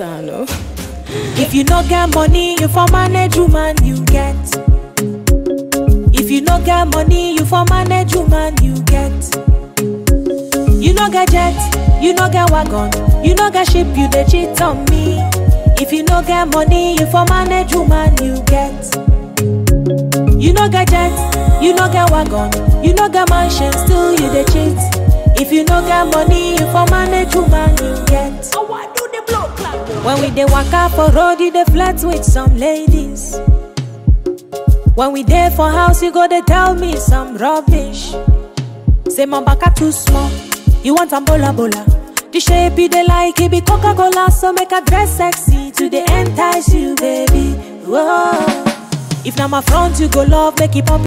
matter, no? If you no get money, you for manage woman you get. If you no get money, you for manage woman you get. You no get jet, you no get wagon, you no get ship, you dey cheat on me. If you no get money, you for manage woman you get. You no get jet, you no get wagon, you no get mansion, still you dey cheat. If you no get money, you for manage woman you get. When we dey waka for road, you dey flirt with some ladies. When we dey for house, you go dey tell me some rubbish. Say my baka too small, you want am bola bola. The shape you dey like, it be Coca Cola, so make a dress sexy to dey entice you, baby. Whoa. If na my front you go love, make it pop.